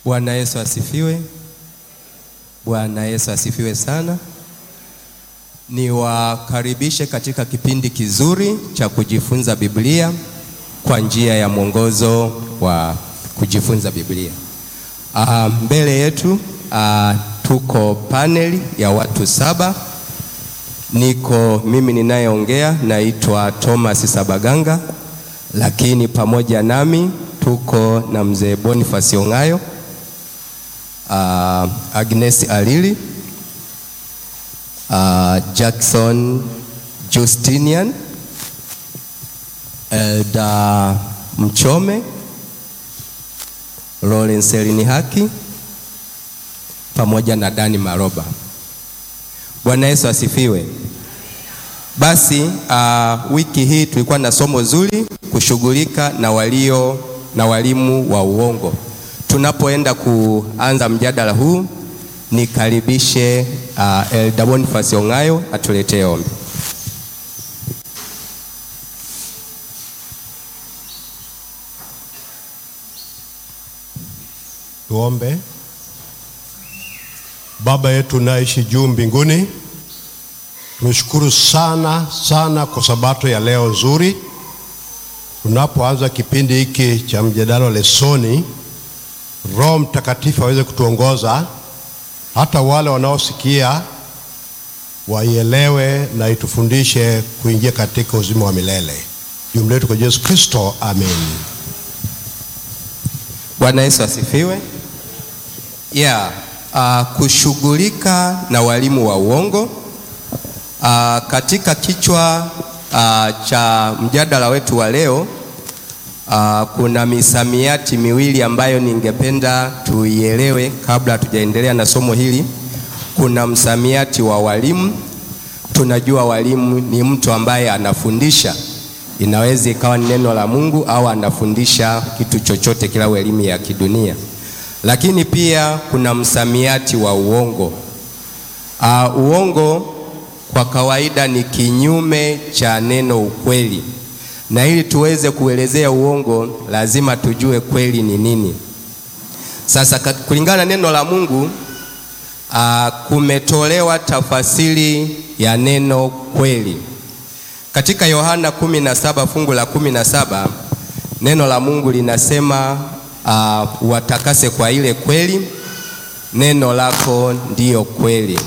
Bwana Yesu asifiwe. Bwana Yesu asifiwe sana. Niwakaribishe katika kipindi kizuri cha kujifunza Biblia kwa njia ya mwongozo wa kujifunza Biblia. Uh, mbele yetu uh, tuko paneli ya watu saba. Niko mimi ninayeongea naitwa Thomas Sabaganga, lakini pamoja nami tuko na mzee Boniface Ongayo, uh, Agnes Alili, uh, Jackson Justinian, Elda Mchome, Lawrence Elini Haki pamoja na Dani Maroba. Bwana Yesu asifiwe. Basi uh, wiki hii tulikuwa na somo zuri kushughulika na walio na walimu wa uongo. Tunapoenda kuanza mjadala huu, nikaribishe uh, Elda Boniface Ongayo atuletee ombi. Tuombe. Baba yetu naishi juu mbinguni, tumeshukuru sana sana kwa sabato ya leo nzuri. Tunapoanza kipindi hiki cha mjadala lesoni, Roho Mtakatifu aweze kutuongoza, hata wale wanaosikia waielewe na itufundishe kuingia katika uzima wa milele. Jumla yetu kwa Yesu Kristo, amen. Bwana Yesu asifiwe. Yeah, uh, kushughulika na walimu wa uongo. Uh, katika kichwa uh, cha mjadala wetu wa leo uh, kuna misamiati miwili ambayo ningependa tuielewe kabla hatujaendelea na somo hili. Kuna msamiati wa walimu. Tunajua walimu ni mtu ambaye anafundisha, inaweza ikawa ni neno la Mungu au anafundisha kitu chochote kila elimu ya kidunia lakini pia kuna msamiati wa uongo. Uh, uongo kwa kawaida ni kinyume cha neno ukweli, na ili tuweze kuelezea uongo lazima tujue kweli ni nini. Sasa kulingana na neno la Mungu uh, kumetolewa tafasiri ya neno kweli katika Yohana 17 fungu la 17 neno la Mungu linasema Uh, watakase kwa ile kweli, neno lako ndiyo kweli.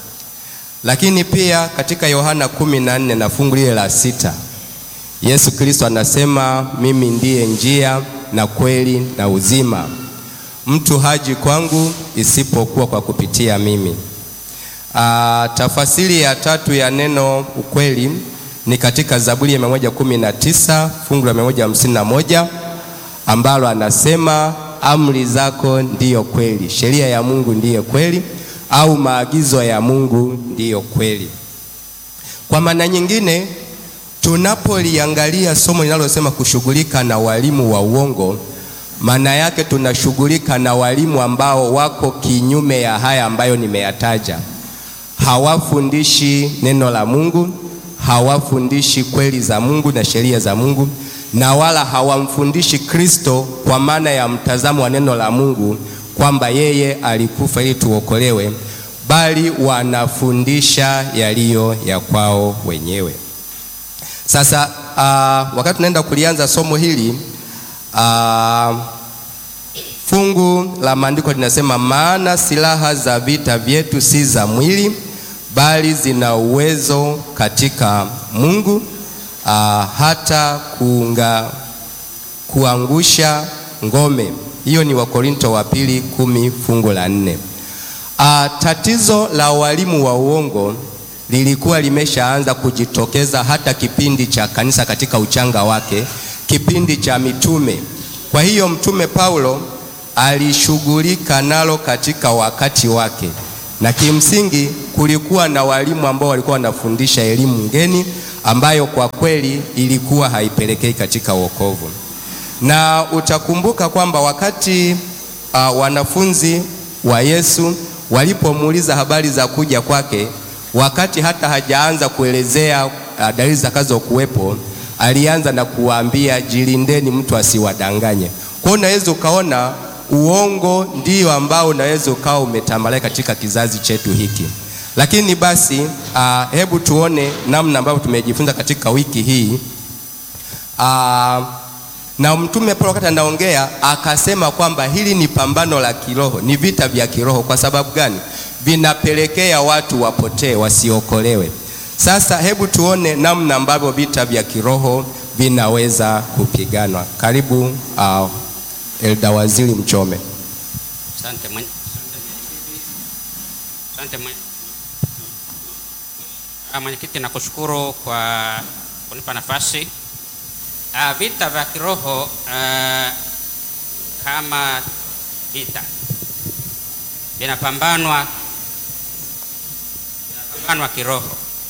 Lakini pia katika Yohana kumi na nne na fungu lile la sita Yesu Kristo anasema mimi ndiye njia na kweli na uzima, mtu haji kwangu isipokuwa kwa kupitia mimi. Uh, tafasiri ya tatu ya neno ukweli ni katika Zaburi ya mia moja kumi na tisa fungu la mia moja hamsini na moja ambalo anasema amri zako ndiyo kweli, sheria ya Mungu ndiyo kweli, au maagizo ya Mungu ndiyo kweli. Kwa maana nyingine, tunapoliangalia somo linalosema kushughulika na walimu wa uongo, maana yake tunashughulika na walimu ambao wako kinyume ya haya ambayo nimeyataja. Hawafundishi neno la Mungu, hawafundishi kweli za Mungu na sheria za Mungu na wala hawamfundishi Kristo kwa maana ya mtazamo wa neno la Mungu kwamba yeye alikufa ili tuokolewe, bali wanafundisha yaliyo ya kwao wenyewe. Sasa uh, wakati tunaenda kulianza somo hili uh, fungu la maandiko linasema, maana silaha za vita vyetu si za mwili, bali zina uwezo katika Mungu Uh, hata kuunga, kuangusha ngome. Hiyo ni Wakorinto wa pili kumi fungu la nne. Uh, tatizo la walimu wa uongo lilikuwa limeshaanza kujitokeza hata kipindi cha kanisa katika uchanga wake, kipindi cha mitume. Kwa hiyo mtume Paulo alishughulika nalo katika wakati wake, na kimsingi kulikuwa na walimu ambao walikuwa wanafundisha elimu ngeni ambayo kwa kweli ilikuwa haipelekei katika wokovu. Na utakumbuka kwamba wakati uh, wanafunzi wa Yesu walipomuuliza habari za kuja kwake, wakati hata hajaanza kuelezea uh, dalili zitakazokuwepo, alianza na kuwaambia jilindeni, mtu asiwadanganye. Kwa hiyo unaweza ukaona uongo ndio ambao unaweza ukawa umetamalaki katika kizazi chetu hiki. Lakini basi uh, hebu tuone namna ambavyo tumejifunza katika wiki hii uh, na Mtume Paulo wakati anaongea akasema kwamba hili ni pambano la kiroho, ni vita vya kiroho. Kwa sababu gani? Vinapelekea watu wapotee, wasiokolewe. Sasa hebu tuone namna ambavyo vita vya kiroho vinaweza kupiganwa. Karibu uh, Elda Waziri Mchome. Asante mwenye- asante mwenye- Ah, mwenyekiti, nakushukuru kwa kunipa nafasi. Ah, Vita vya kiroho ah, kama vita vinapambanwa vinapambanwa kiroho.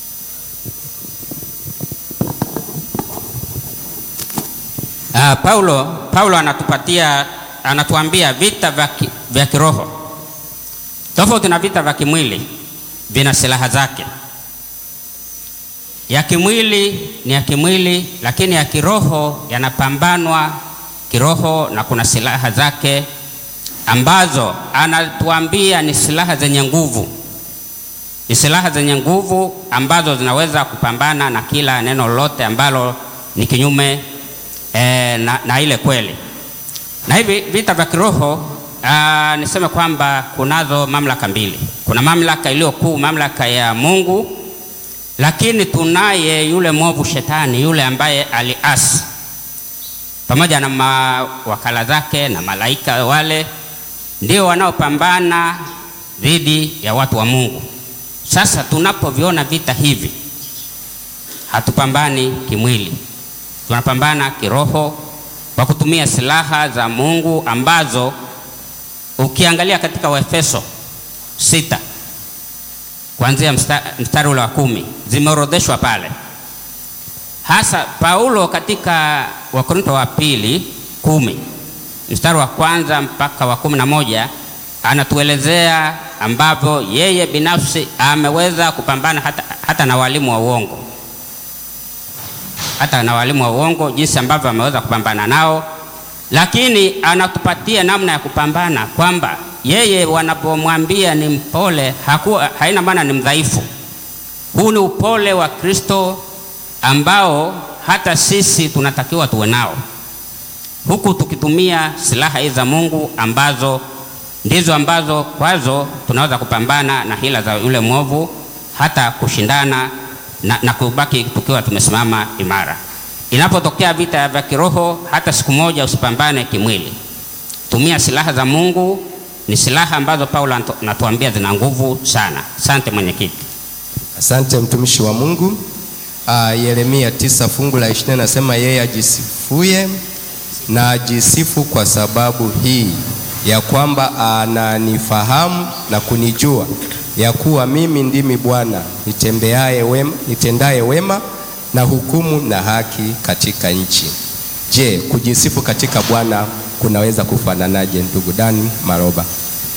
Ah, Paulo Paulo anatupatia anatuambia vita vya ki- vya kiroho tofauti na vita vya kimwili, vina silaha zake. Ya kimwili ni ya kimwili, lakini ya kiroho yanapambanwa kiroho, na kuna silaha zake ambazo anatuambia ni silaha zenye nguvu, ni silaha zenye nguvu ambazo zinaweza kupambana na kila neno lolote ambalo ni kinyume eh, na, na ile kweli. Na hivi vita vya kiroho ah, niseme kwamba kunazo mamlaka mbili. Kuna mamlaka iliyo kuu, mamlaka ya Mungu, lakini tunaye yule mwovu Shetani, yule ambaye aliasi pamoja na mawakala zake na malaika wale, ndio wanaopambana dhidi ya watu wa Mungu. Sasa tunapoviona vita hivi, hatupambani kimwili, tunapambana kiroho kwa kutumia silaha za Mungu ambazo ukiangalia katika Waefeso sita kuanzia msta- mstari ule wa kumi zimeorodheshwa pale, hasa Paulo katika Wakorinto wa pili kumi mstari wa kwanza mpaka wa kumi na moja anatuelezea ambavyo yeye binafsi ameweza kupambana hata, hata na walimu wa uongo hata na walimu wa uongo jinsi ambavyo ameweza kupambana nao, lakini anatupatia namna ya kupambana kwamba yeye wanapomwambia ni mpole hakuwa, haina maana ni mdhaifu. Huu ni upole wa Kristo ambao hata sisi tunatakiwa tuwe nao, huku tukitumia silaha hizi za Mungu ambazo ndizo ambazo kwazo tunaweza kupambana na hila za yule mwovu, hata kushindana na, na kubaki tukiwa tumesimama imara. Inapotokea vita vya kiroho, hata siku moja usipambane kimwili, tumia silaha za Mungu. Ni silaha ambazo Paulo anatu- anatuambia zina nguvu sana. Asante mwenyekiti. Asante mtumishi wa Mungu. Uh, Yeremia tisa fungu la ishirini nasema yeye ajisifuye na ajisifu kwa sababu hii ya kwamba ananifahamu na kunijua ya kuwa mimi ndimi Bwana nitembeaye wema, nitendaye wema na hukumu na haki katika nchi. Je, kujisifu katika Bwana kunaweza kufananaje? Ndugu Dani Maroba.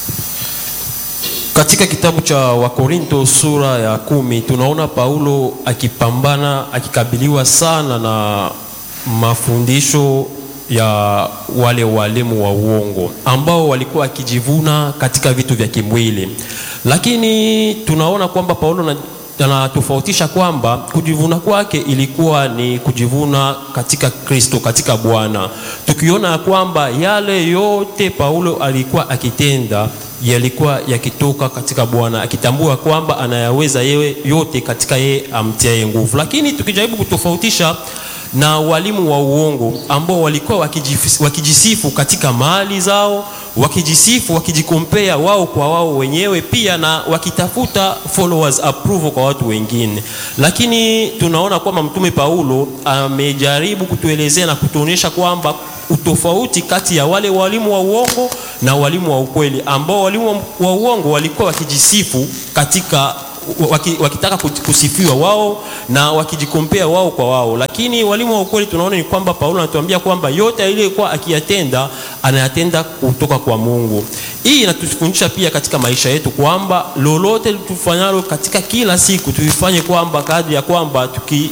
Katika kitabu cha Wakorinto sura ya kumi tunaona Paulo akipambana akikabiliwa sana na mafundisho ya wale walimu wa uongo ambao walikuwa wakijivuna katika vitu vya kimwili, lakini tunaona kwamba Paulo na anatofautisha kwamba kujivuna kwake ilikuwa ni kujivuna katika Kristo, katika Bwana, tukiona ya kwamba yale yote Paulo alikuwa akitenda yalikuwa yakitoka katika Bwana, akitambua kwamba anayaweza yeye yote katika yeye amtiaye nguvu. Lakini tukijaribu kutofautisha na walimu wa uongo ambao walikuwa wakijif- wakijisifu katika mali zao, wakijisifu, wakijikompea wao kwa wao wenyewe, pia na wakitafuta followers approval kwa watu wengine. Lakini tunaona kwamba Mtume Paulo amejaribu kutuelezea na kutuonyesha kwamba utofauti kati ya wale walimu wa uongo na walimu wa ukweli, ambao walimu wa uongo walikuwa wakijisifu katika waki, wakitaka kuti- kusifiwa wao na wakijikompea wao kwa wao, lakini walimu wa ukweli tunaona ni kwamba Paulo anatuambia kwamba yote aliyokuwa akiyatenda anayatenda kutoka kwa Mungu. Hii inatufundisha pia katika maisha yetu kwamba lolote tufanyalo katika kila siku tuifanye kwamba kadri ya kwamba tuki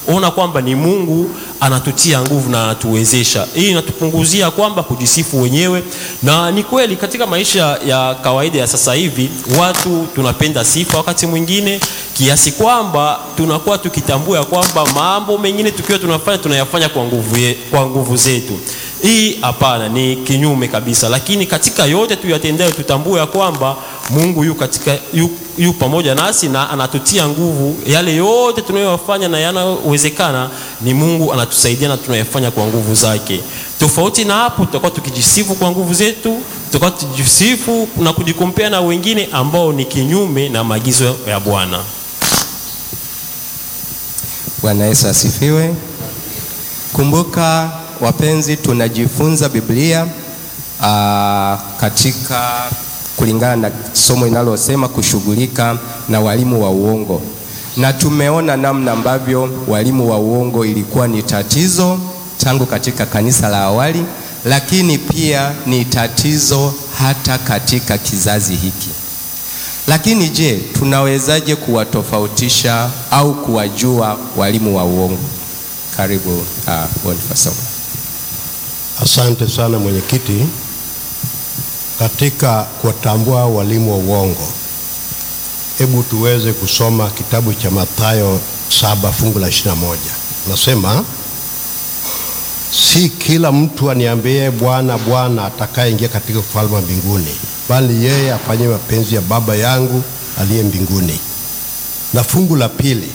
ona kwamba ni Mungu anatutia nguvu na anatuwezesha. Hii inatupunguzia kwamba kujisifu wenyewe, na ni kweli katika maisha ya kawaida ya sasa hivi watu tunapenda sifa wakati mwingine kiasi kwamba tunakuwa tukitambua ya kwamba mambo mengine tukiwa tunafanya tunayafanya kwa nguvu, ye, kwa nguvu zetu. Hii hapana, ni kinyume kabisa. Lakini katika yote tuyatendayo, tutambue ya kwamba Mungu yu, katika, yu, yu pamoja nasi na anatutia nguvu. Yale yote tunayoyafanya na yanayowezekana ni Mungu anatusaidia na tunayafanya kwa nguvu zake. Tofauti na hapo, tutakuwa tukijisifu kwa nguvu zetu, tutakuwa tukijisifu na kujikompea na wengine ambao ni kinyume na maagizo ya Bwana. Bwana Yesu asifiwe. Kumbuka wapenzi, tunajifunza Biblia aa, katika kulingana na somo linalosema kushughulika na walimu wa uongo, na tumeona namna ambavyo walimu wa uongo ilikuwa ni tatizo tangu katika kanisa la awali, lakini pia ni tatizo hata katika kizazi hiki. Lakini je, tunawezaje kuwatofautisha au kuwajua walimu wa uongo? Karibu uh, Boniface. Asante sana mwenyekiti. Katika kuwatambua walimu wa uongo, hebu tuweze kusoma kitabu cha Mathayo saba fungu la ishirini na moja. Nasema, si kila mtu aniambie Bwana, Bwana atakayeingia katika ufalme wa mbinguni, bali yeye afanye mapenzi ya Baba yangu aliye mbinguni. Na fungu la pili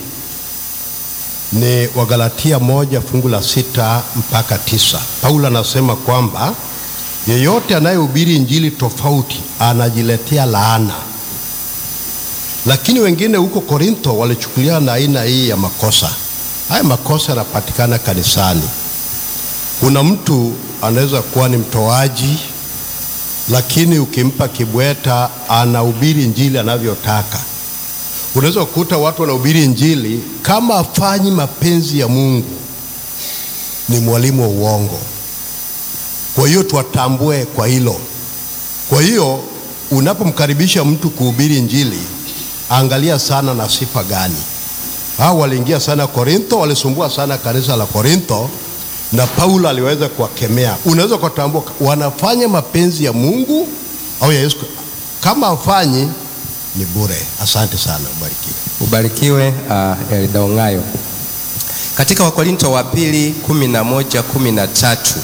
ni Wagalatia moja fungu la sita mpaka tisa. Paulo anasema kwamba yeyote anayehubiri injili tofauti anajiletea laana, lakini wengine huko Korintho walichukulia na aina hii ya makosa. Haya makosa yanapatikana kanisani. Kuna mtu anaweza kuwa ni mtoaji, lakini ukimpa kibweta anahubiri injili anavyotaka. Unaweza kukuta watu wanahubiri injili kama afanyi mapenzi ya Mungu, ni mwalimu wa uongo. Kwa hiyo tuwatambue kwa hilo. Kwa hiyo unapomkaribisha mtu kuhubiri injili, angalia sana na sifa gani. Hao waliingia sana Korintho, walisumbua sana kanisa la Korintho, na Paulo aliweza kuwakemea. Unaweza kutambua wanafanya mapenzi ya Mungu au ya Yesu. Kama afanyi ni bure. Asante sana, ubarikiwe. Ubarikiwe uh, Elda Ong'ayo. Katika Wakorinto wa pili kumi na moja kumi na tatu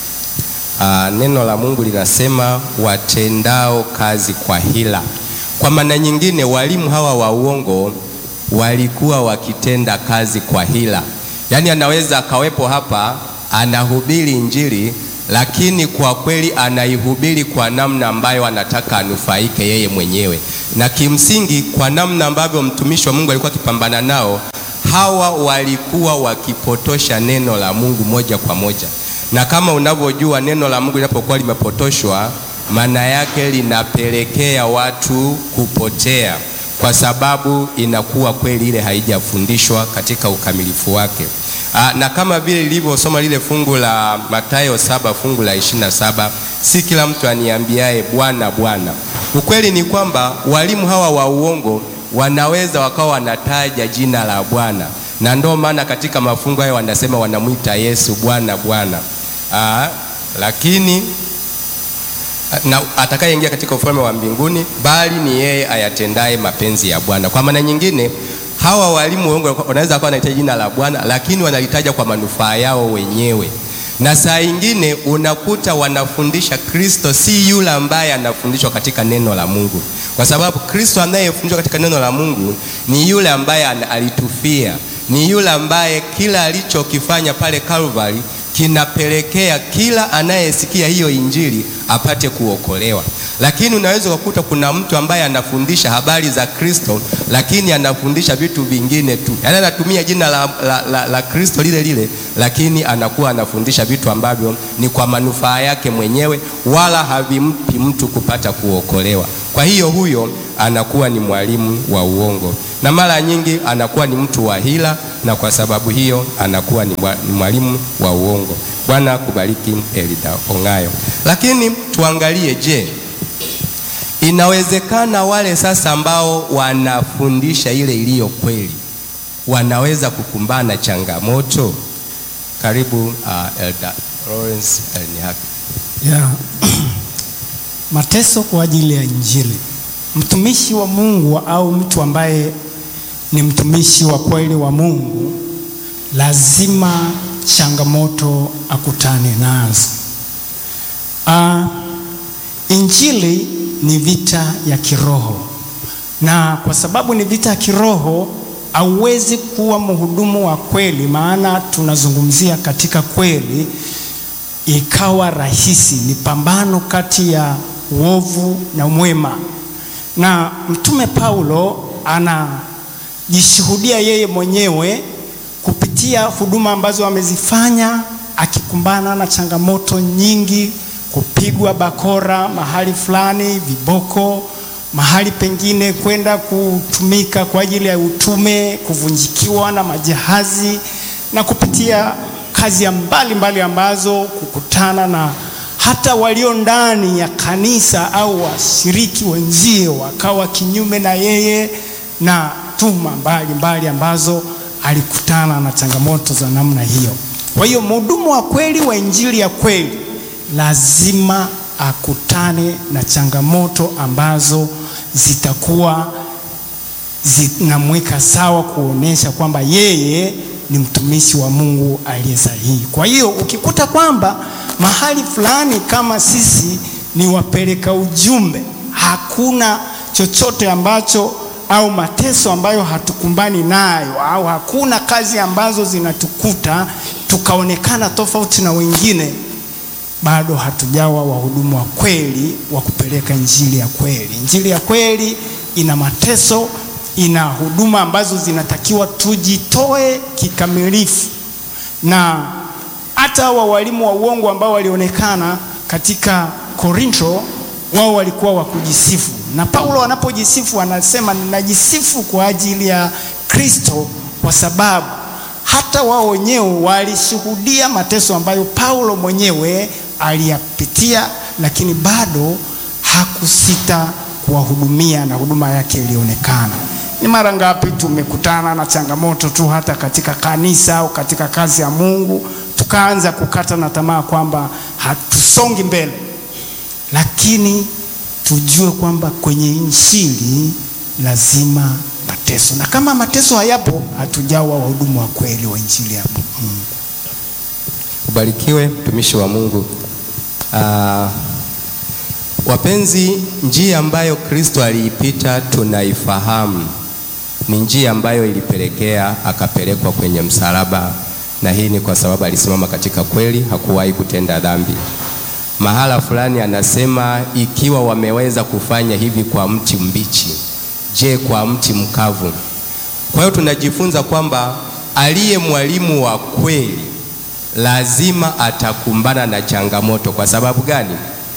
uh, neno la Mungu linasema watendao kazi kwa hila. Kwa maana nyingine, walimu hawa wa uongo walikuwa wakitenda kazi kwa hila, yaani anaweza akawepo hapa anahubiri injili lakini kwa kweli anaihubiri kwa namna ambayo anataka anufaike yeye mwenyewe, na kimsingi kwa namna ambavyo mtumishi wa Mungu alikuwa akipambana nao, hawa walikuwa wakipotosha neno la Mungu moja kwa moja. Na kama unavyojua neno la Mungu linapokuwa limepotoshwa, maana yake linapelekea watu kupotea, kwa sababu inakuwa kweli ile haijafundishwa katika ukamilifu wake. Aa, na kama vile lilivyosoma lile fungu la Mathayo saba fungu la ishirini na saba si kila mtu aniambiaye Bwana Bwana. Ukweli ni kwamba walimu hawa wa uongo wanaweza wakawa wanataja jina la Bwana, na ndio maana katika mafungu hayo wanasema wanamwita Yesu Bwana Bwana. Aa, lakini na atakayeingia katika ufalme wa mbinguni bali ni yeye ayatendaye mapenzi ya Bwana. Kwa maana nyingine hawa walimu uongo wanaweza kuwa wanahitaji jina la Bwana lakini wanalitaja kwa manufaa yao wenyewe, na saa ingine unakuta wanafundisha Kristo si yule ambaye anafundishwa katika neno la Mungu, kwa sababu Kristo anayefundishwa katika neno la Mungu ni yule ambaye alitufia, ni yule ambaye kila alichokifanya pale Calvary kinapelekea kila anayesikia hiyo injili apate kuokolewa. Lakini unaweza kukuta kuna mtu ambaye anafundisha habari za Kristo, lakini anafundisha vitu vingine tu, yaani anatumia jina la, la, la, la Kristo lile lile, lakini anakuwa anafundisha vitu ambavyo ni kwa manufaa yake mwenyewe, wala havimpi mtu kupata kuokolewa. Kwa hiyo huyo anakuwa ni mwalimu wa uongo, na mara nyingi anakuwa ni mtu wa hila, na kwa sababu hiyo anakuwa ni mwalimu wa uongo. Bwana kubariki Elida Ong'ayo. Lakini tuangalie, je, inawezekana wale sasa ambao wanafundisha ile iliyo kweli wanaweza kukumbana na changamoto? Karibu uh, Elder Lawrence Elnihaki. Yeah. Mateso kwa ajili ya Injili. Mtumishi wa Mungu au mtu ambaye ni mtumishi wa kweli wa Mungu lazima changamoto akutane nazo. Ah, Injili ni vita ya kiroho, na kwa sababu ni vita ya kiroho, hauwezi kuwa mhudumu wa kweli, maana tunazungumzia katika kweli ikawa rahisi. Ni pambano kati ya uovu na mwema, na Mtume Paulo anajishuhudia yeye mwenyewe kupitia huduma ambazo amezifanya, akikumbana na changamoto nyingi, kupigwa bakora mahali fulani, viboko mahali pengine, kwenda kutumika kwa ajili ya utume, kuvunjikiwa na majahazi na kupitia kazi ya mbalimbali mbali ambazo kukutana na hata walio ndani ya kanisa au washiriki wenzie wakawa kinyume na yeye na tuma mbalimbali ambazo alikutana na changamoto za namna hiyo. Kwa hiyo mhudumu wa kweli wa injili ya kweli lazima akutane na changamoto ambazo zitakuwa zinamweka sawa, kuonesha kwamba yeye ni mtumishi wa Mungu aliye sahihi. Kwa hiyo ukikuta kwamba mahali fulani kama sisi ni wapeleka ujumbe, hakuna chochote ambacho au mateso ambayo hatukumbani nayo au hakuna kazi ambazo zinatukuta tukaonekana tofauti na wengine, bado hatujawa wahudumu wa kweli wa kupeleka injili ya kweli. Injili ya kweli ina mateso, ina huduma ambazo zinatakiwa tujitoe kikamilifu, na hata hawa walimu wa uongo ambao walionekana katika Korinto, wao walikuwa wa kujisifu, na Paulo anapojisifu anasema ninajisifu kwa ajili ya Kristo, kwa sababu hata wao wenyewe walishuhudia mateso ambayo Paulo mwenyewe aliyapitia, lakini bado hakusita kuwahudumia na huduma yake ilionekana. Ni mara ngapi tumekutana na changamoto tu hata katika kanisa au katika kazi ya Mungu, tukaanza kukata na tamaa kwamba hatusongi mbele, lakini tujue kwamba kwenye injili lazima mateso, na kama mateso hayapo, hatujawa wahudumu wa kweli wa injili ya Mungu. Ubarikiwe mtumishi wa Mungu. Ah, wapenzi, njia ambayo Kristo aliipita tunaifahamu, ni njia ambayo ilipelekea akapelekwa kwenye msalaba, na hii ni kwa sababu alisimama katika kweli, hakuwahi kutenda dhambi. Mahala fulani anasema, ikiwa wameweza kufanya hivi kwa mti mbichi, je, kwa mti mkavu? Kwa hiyo tunajifunza kwamba aliye mwalimu wa kweli lazima atakumbana na changamoto. Kwa sababu gani?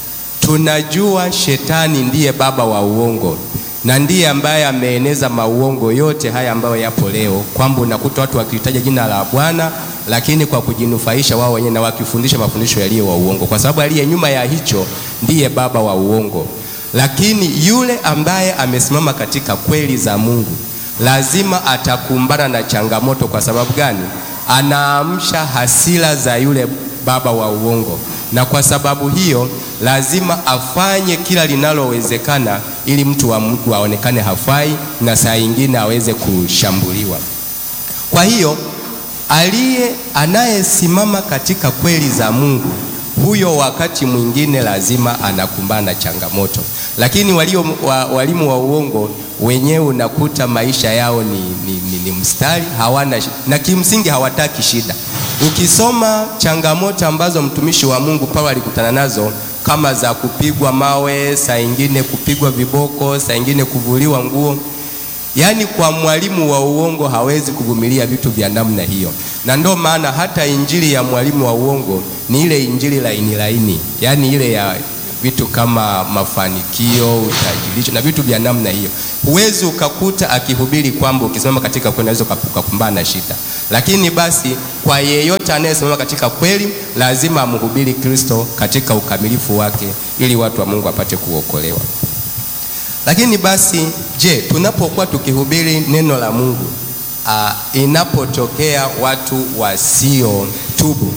Tunajua shetani ndiye baba wa uongo na ndiye ambaye ameeneza mauongo yote haya ambayo yapo leo, kwamba unakuta watu wakilitaja jina la Bwana lakini kwa kujinufaisha wao wenyewe na wakifundisha mafundisho yaliyo wa uongo, kwa sababu aliye nyuma ya hicho ndiye baba wa uongo. Lakini yule ambaye amesimama katika kweli za Mungu lazima atakumbana na changamoto. Kwa sababu gani? Anaamsha hasira za yule baba wa uongo, na kwa sababu hiyo lazima afanye kila linalowezekana ili mtu wa Mungu aonekane hafai na saa nyingine aweze kushambuliwa. Kwa hiyo aliye anayesimama katika kweli za Mungu huyo wakati mwingine lazima anakumbana na changamoto, lakini walio, wa, walimu wa uongo wenyewe unakuta maisha yao ni, ni, ni, ni mstari, hawana na kimsingi hawataki shida. Ukisoma changamoto ambazo mtumishi wa Mungu Paulo alikutana nazo kama za kupigwa mawe, saa ingine kupigwa viboko, saa ingine kuvuliwa nguo Yaani, kwa mwalimu wa uongo hawezi kuvumilia vitu vya namna hiyo, na ndio maana hata injili ya mwalimu wa uongo ni ile injili laini laini, yaani ile ya vitu kama mafanikio, utajirisho na vitu vya namna hiyo. Huwezi ukakuta akihubiri kwamba ukisimama katika kweli unaweza ukakumbana na shida, lakini basi kwa yeyote anayesimama katika kweli lazima amhubiri Kristo katika ukamilifu wake, ili watu wa Mungu wapate kuokolewa. Lakini basi, je, tunapokuwa tukihubiri neno la Mungu uh, inapotokea watu wasiotubu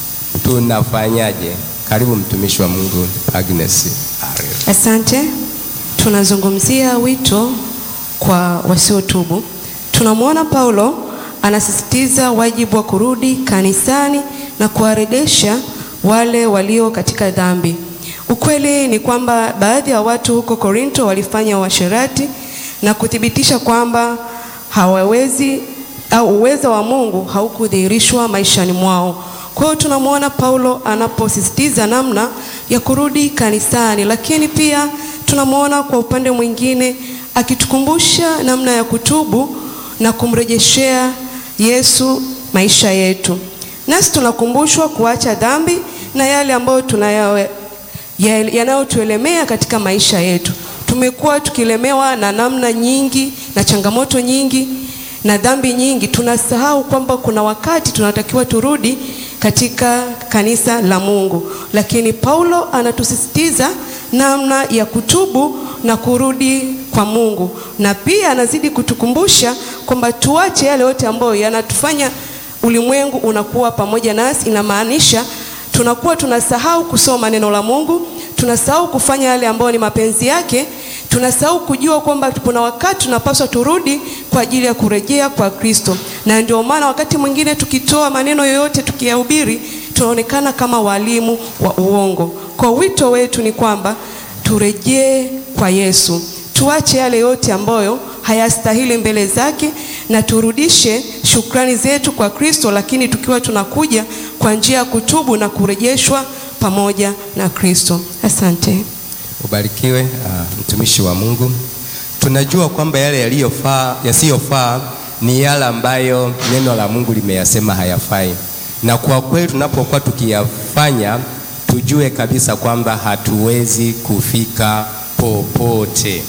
tunafanyaje? Karibu mtumishi wa Mungu Agnes Ariel. Asante. Tunazungumzia wito kwa wasiotubu. Tunamwona Paulo anasisitiza wajibu wa kurudi kanisani na kuwarejesha wale walio katika dhambi. Ukweli ni kwamba baadhi ya watu huko Korinto walifanya uasherati na kuthibitisha kwamba hawawezi au uwezo wa Mungu haukudhihirishwa maishani mwao. Kwa hiyo tunamwona Paulo anaposisitiza namna ya kurudi kanisani, lakini pia tunamwona kwa upande mwingine akitukumbusha namna ya kutubu na kumrejeshea Yesu maisha yetu. Nasi tunakumbushwa kuacha dhambi na yale ambayo tunayawe ya- yanayotuelemea katika maisha yetu. Tumekuwa tukilemewa na namna nyingi na changamoto nyingi na dhambi nyingi, tunasahau kwamba kuna wakati tunatakiwa turudi katika kanisa la Mungu, lakini Paulo anatusisitiza namna ya kutubu na kurudi kwa Mungu, na pia anazidi kutukumbusha kwamba tuache yale yote ambayo yanatufanya ulimwengu unakuwa pamoja nasi. Inamaanisha tunakuwa tunasahau kusoma neno la Mungu, tunasahau kufanya yale ambayo ni mapenzi yake, tunasahau kujua kwamba kuna wakati tunapaswa turudi kwa ajili ya kurejea kwa Kristo. Na ndio maana wakati mwingine tukitoa maneno yoyote tukiyahubiri, tunaonekana kama walimu wa uongo. Kwa wito wetu ni kwamba turejee kwa Yesu, tuache yale yote ambayo hayastahili mbele zake na turudishe shukrani zetu kwa Kristo, lakini tukiwa tunakuja kwa njia ya kutubu na kurejeshwa pamoja na Kristo. Asante. Ubarikiwe uh, mtumishi wa Mungu. Tunajua kwamba yale yaliyofaa yasiyofaa ni yale ambayo neno la Mungu limeyasema hayafai, na kwa kweli tunapokuwa tukiyafanya tujue kabisa kwamba hatuwezi kufika popote.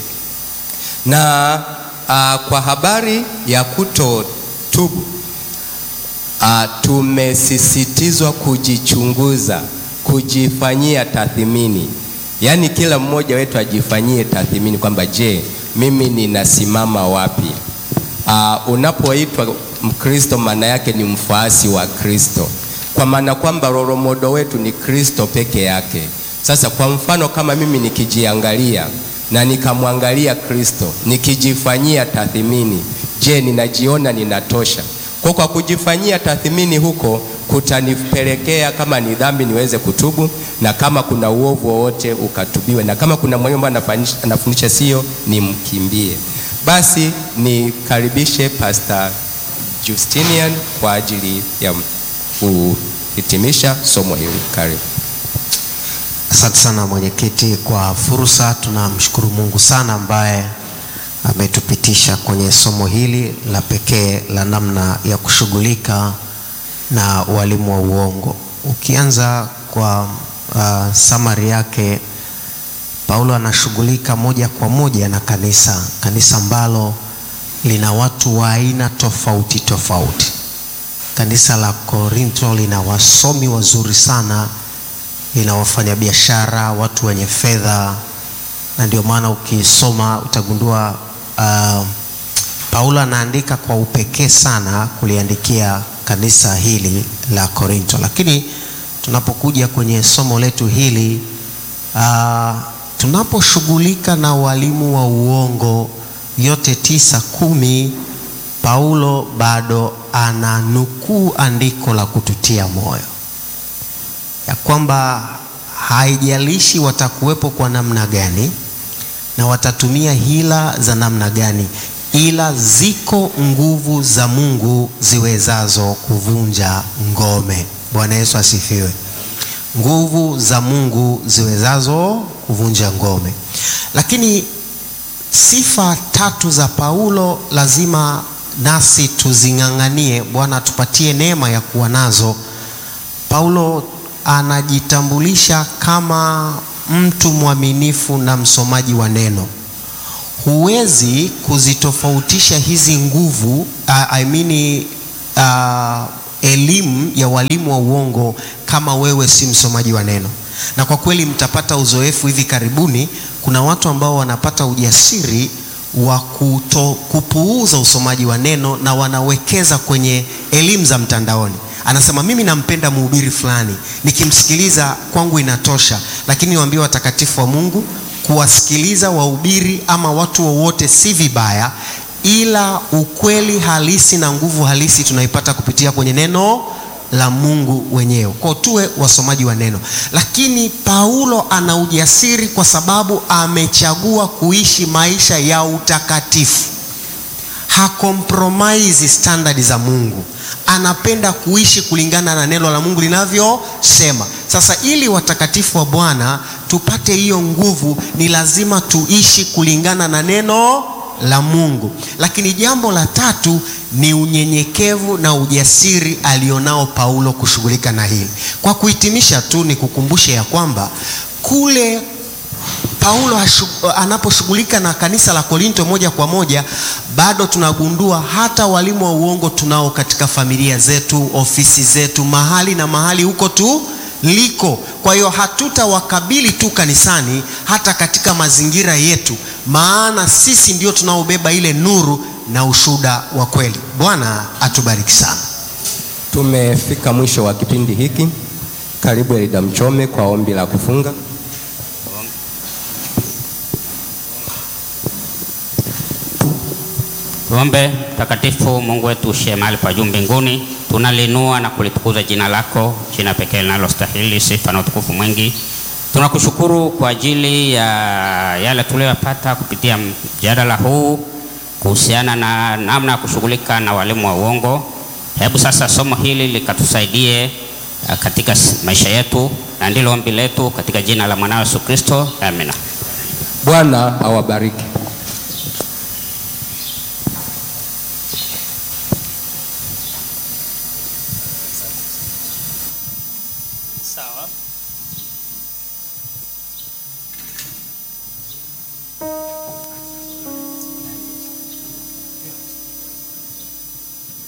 Na uh, kwa habari ya kutotubu uh, tumesisitizwa kujichunguza, kujifanyia tathmini Yaani kila mmoja wetu ajifanyie tathmini kwamba je, mimi ninasimama wapi? Uh, unapoitwa Mkristo maana yake ni mfuasi wa Kristo, kwa maana kwamba roromodo wetu ni Kristo peke yake. Sasa kwa mfano kama mimi nikijiangalia na nikamwangalia Kristo, nikijifanyia tathmini, je, ninajiona ninatosha? Kwa kwa kujifanyia tathmini huko kutanipelekea kama ni dhambi niweze kutubu, na kama kuna uovu wowote ukatubiwe, na kama kuna mwalimu ambaye anafundisha sio, nimkimbie. Basi nikaribishe Pastor Justinian kwa ajili ya kuhitimisha somo hili. Karibu. Asante sana mwenyekiti kwa fursa. Tunamshukuru Mungu sana ambaye ametupitisha kwenye somo hili la pekee la namna ya kushughulika na walimu wa uongo. Ukianza kwa uh, summary yake, Paulo anashughulika moja kwa moja na kanisa, kanisa ambalo lina watu wa aina tofauti tofauti. Kanisa la Korinto lina wasomi wazuri sana, lina wafanyabiashara, watu wenye fedha, na ndio maana ukisoma utagundua uh, Paulo anaandika kwa upekee sana kuliandikia kanisa hili la Korinto. Lakini tunapokuja kwenye somo letu hili uh, tunaposhughulika na walimu wa uongo yote tisa kumi, Paulo bado ananukuu andiko la kututia moyo ya kwamba haijalishi watakuwepo kwa namna gani na watatumia hila za namna gani, ila ziko nguvu za Mungu ziwezazo kuvunja ngome. Bwana Yesu asifiwe. Nguvu za Mungu ziwezazo kuvunja ngome. Lakini sifa tatu za Paulo lazima nasi tuzing'ang'anie. Bwana atupatie neema ya kuwa nazo. Paulo anajitambulisha kama mtu mwaminifu na msomaji wa neno. Huwezi kuzitofautisha hizi nguvu uh, I mean, uh, elimu ya walimu wa uongo kama wewe si msomaji wa neno. Na kwa kweli mtapata uzoefu hivi karibuni. Kuna watu ambao wanapata ujasiri wa kuto, kupuuza usomaji wa neno na wanawekeza kwenye elimu za mtandaoni. Anasema mimi nampenda mhubiri fulani, nikimsikiliza kwangu inatosha, lakini niwaambie watakatifu wa Mungu, kuwasikiliza wahubiri ama watu wowote si vibaya, ila ukweli halisi na nguvu halisi tunaipata kupitia kwenye neno la Mungu wenyewe. Kwa tuwe wasomaji wa neno. Lakini Paulo ana ujasiri kwa sababu amechagua kuishi maisha ya utakatifu. Hakompromise standard za Mungu. Anapenda kuishi kulingana na neno la Mungu linavyosema. Sasa ili watakatifu wa Bwana tupate hiyo nguvu, ni lazima tuishi kulingana na neno la Mungu. Lakini jambo la tatu ni unyenyekevu na ujasiri alionao Paulo kushughulika na hili. Kwa kuhitimisha tu ni kukumbushe ya kwamba kule Paulo anaposhughulika na kanisa la Korinto moja kwa moja, bado tunagundua hata walimu wa uongo tunao katika familia zetu, ofisi zetu, mahali na mahali huko tu liko. Kwa hiyo hatutawakabili tu kanisani, hata katika mazingira yetu, maana sisi ndio tunaobeba ile nuru na ushuhuda wa kweli. Bwana atubariki sana. Tumefika mwisho wa kipindi hiki. Karibu Elida Mchome kwa ombi la kufunga. Tuombe. Mtakatifu Mungu wetu ushe mahali pa juu mbinguni, tunalinua na kulitukuza jina lako, jina pekee linalostahili sifa na utukufu mwingi. Tunakushukuru kwa ajili ya yale tuliyopata kupitia mjadala huu kuhusiana na namna ya kushughulika na walimu wa uongo. Hebu sasa somo hili likatusaidie katika maisha yetu, na ndilo ombi letu katika jina la mwanawe Yesu Kristo, amina. Bwana awabariki.